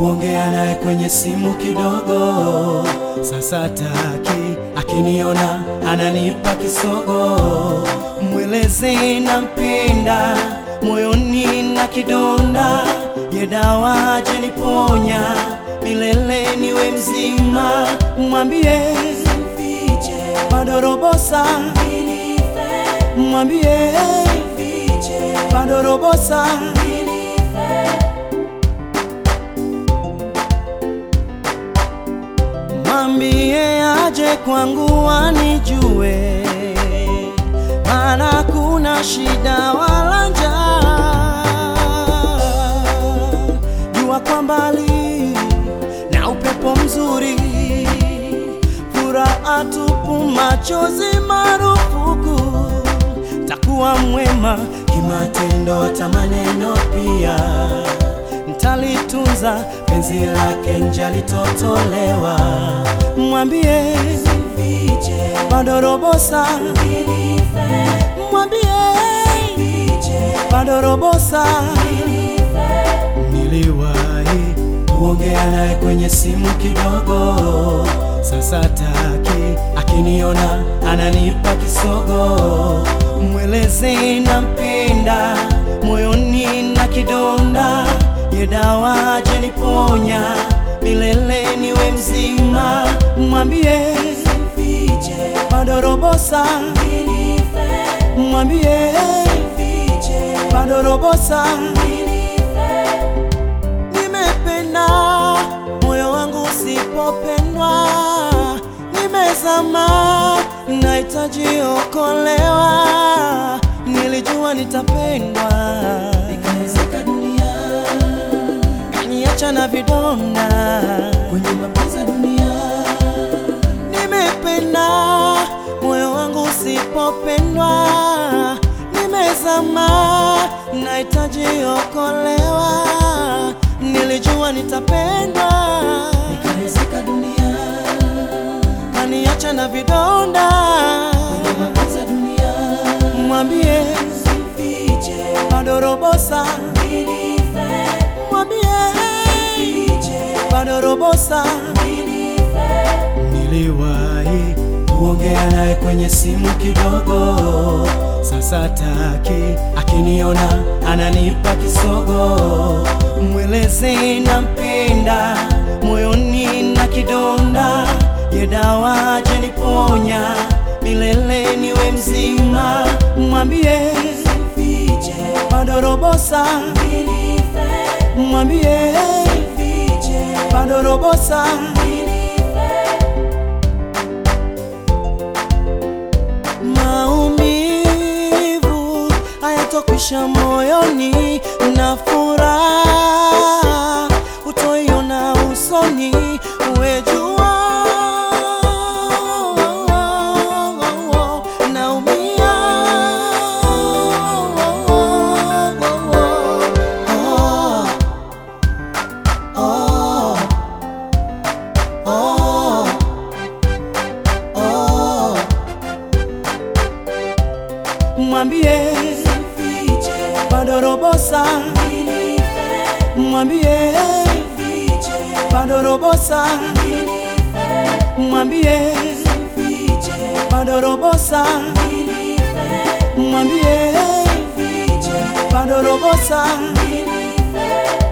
kuongea naye kwenye simu kidogo. Sasa taki akiniona ananipa kisogo, mweleze nampenda, moyoni na kidonda, ye dawa jeniponya milele niwe mzima, mwambie bado robosa, mwambie bado robosa. Mwambie aje kwangu anijue, maana kuna shida wala njaa. Jua kwa mbali na upepo mzuri, furaha tupu, machozi marufuku. Takuwa mwema kimatendo, hata maneno pia ntalitunza penzi lake nje alitotolewa. Mwambie bado robosa, mwambie bado robosa. Niliwahi kuongea naye kwenye simu kidogo, sasa taki akiniona ananipa kisogo, mweleze nampenda, moyoni na kidonda ye dawa jeniponya milele niwe mzima, mwambie bado robosa, mwambie bado robosa. Nimependa moyo wangu usipopendwa, nimezama, nahitaji okolewa. Nilijua nitapendwa, ikaezeka dunia kaniacha na vidonda kwenye mapenzi ya dunia. Nimependa moyo wangu usipopendwa, nimezama, nahitaji okolewa. Nilijua nitapendwa, ikaezeka dunia, kaniacha na vidonda kwenye mapenzi ya dunia. Mwambie bado robosa mwambie bado robosa. Niliwahi kuongea naye kwenye simu kidogo, sasa taki akiniona ananipa kisogo, mweleze nampenda, moyoni na kidonda, ye dawa jeniponya milele niwe mzima, mwambie bado robosa mwambie bado robosa. Maumivu hayatokwisha moyoni, na furaha utoiona usoni, uwejua naumia mwambie bado robosa, mwambie bado robosa, mwambie bado robosa, mwambie bado robosa.